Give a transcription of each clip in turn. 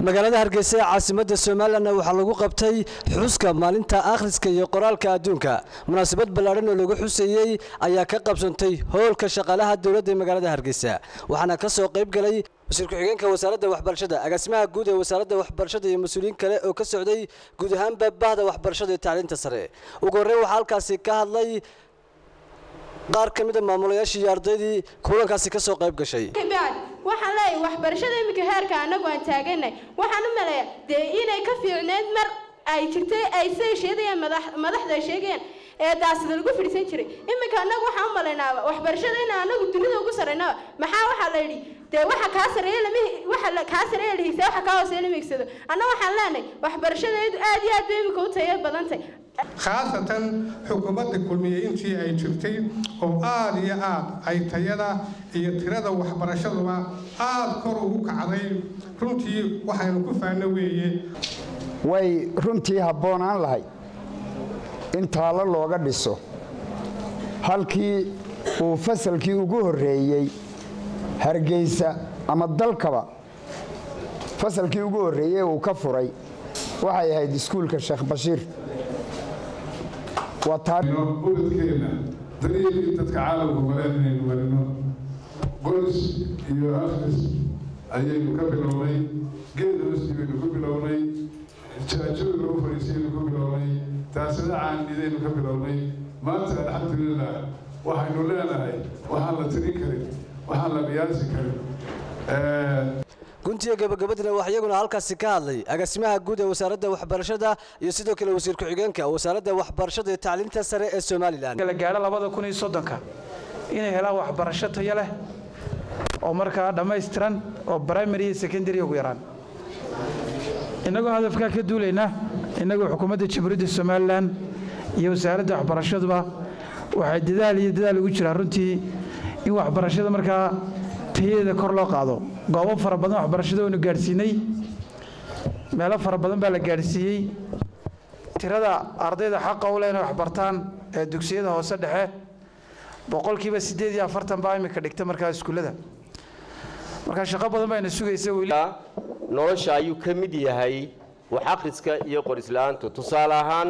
magaalada hargeysa ee caasimadda somalilanna waxaa lagu qabtay xuska maalinta akhriska iyo qoraalka adduunka munaasabad ballaadhan oo lagu xuseeyey ayaa ka qabsantay hoolka shaqaalaha dowladda ee magaalada hargeysa waxaana ka soo qayb galay wasiir ku-xigeenka wasaaradda waxbarashada agaasimaha guud ee wasaaradda waxbarashada iyo mas-uuliyiin kale oo ka socday guud ahaanba bahda waxbarashada iyo tacliinta sare ugu horreyn waxaa halkaasi ka hadlay qaar ka mid a maamulayaashii iyo ardaydii kulankaasi ka soo qayb gashay waxaan leeyahay waxbarashada iminka heerka anagu aan taaganay waxaan u maleeyaa dee inay ka fiicneyd mar ay jirtay ay say sheegayaan madaxda ay sheegayaan ee daasida lagu fidhisan jiray iminka anagu waxaan u malaynaa waxbarashada in anagu dunida ugu sarrayna maxaa waxaa la yidhi dee waxa kaa sareeya lama waxa kaa sareeya la hiisaa waxa kaa hooseeya lama higsado anna waxaan leenahay waxbarashadeedu aad iyo aad bay iminka u tayo badantay khaasatan xukuumadda kulmiye intii ay jirtay oo aada iyo aad ay tayada iyo tirada waxbarashaduba aada kor ugu kacday runtii waxaynu ku faano weeye way runtii habboonaan lahay in taallo looga dhiso halkii uu fasalkii ugu horreeyey hargeysa ama dalkaba fasalkii ugu horreeyey uu ka furay waxay ahayd iskuulka sheekh bashiir ubadkeenna daryeelkii dadka caalamka maleen inaynu marino qoys iyo akhris ayaynu ka bilownay geed hoostii baynu ku bilownay jaajooda lagu fadhiisaynu ku bilownay taasada caanidaynu ka bilownay maanta alxamdulilah waxaynu leenahay waxaan la tirin karin waxaan la qiyaasi karin guntiga gabagabadina waxaa iyaguna halkaasi ka hadlay agaasimaha guud ee wasaaradda waxbarashada iyo sidoo kale wasiir ku-xigeenka wasaaradda waxbarashada iyo tacliinta sare ee somalilan la gaadho labada kun iyo soddonka inay helaan waxbarasho tayo leh oo markaa dhammaystiran oo primary iyo secondary ugu yaraan innagoo hadafkaa ka duulayna innagoo xukuumadda jamhuuriyadda somalilan iyo wasaaradda waxbarashaduba waxay dadaal iyo dadaal ugu jiraan runtii in waxbarashada markaa tayadeeda kor loo qaado goobo fara badan waxbarashada waynu gaadhsiinay meelo fara badan baa la gaadhsiiyey tirada ardayda xaqa u leh inay waxbartaan ee dugsiyada hoose dhexe boqolkiiba siddeed iyo afartan baa imika dhigta markaa iskuullada markaa shaqo badan bayna sugaysa nolosha ayuu ka mid yahay wax akhriska iyo qorisla'aantu tusaale ahaan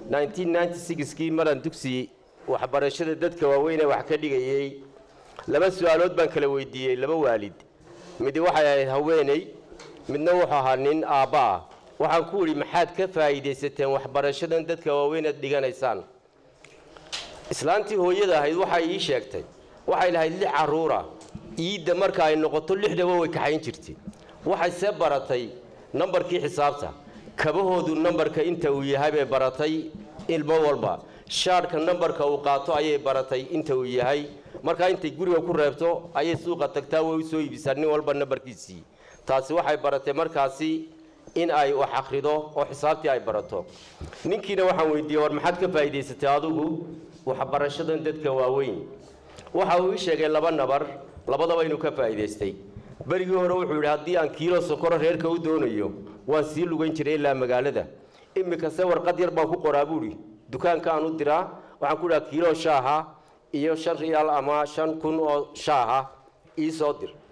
kii maran dugsi waxbarashada dadka waaweynee wax ka dhigayey laba su-aalood baan kala weydiiyey laba waalid midi waxay ahayd haweeney midna wuxuu ahaa nin aabba ah waxaan ku idhi maxaad ka faa'iidaysateen waxbarashadan dadka waaweynaad dhiganaysaan islaantii hooyada ahayd waxay ii sheegtay waxay lahayd lix carruura iidda marka ay noqoto lixdaba way kaxayn jirtay waxay see baratay nambarkii xisaabta kabahoodu nambarka inta uu yahay bay baratay ilmo walba shaadhka nambarka uu qaato ayay baratay inta uu yahay markaa intay guriga ku reebto ayay suuqa tagtaa way u soo iibisaa nin walba nambarkiisii taasi waxay baratay markaasi in ay wax akhrido oo xisaabtii ay barato ninkiina waxaan weydiiyey war maxaad ka faa'iidaysatay adigu waxbarashadan dadka waaweyn waxa uu ii sheegay laba nabar labadaba inuu ka faa'iidaystay berigii hore wuxuu yidhi haddii aan kiilo sokoro reerka u doonayo waan sii lugan jiray ilaa magaalada iminkase warqad yar baan ku qoraa buuhi dukaankaan u diraa waxaan ku dhaha kiilo shaaha iyo shan riyaal ama shan kun oo shaaha ii soo dir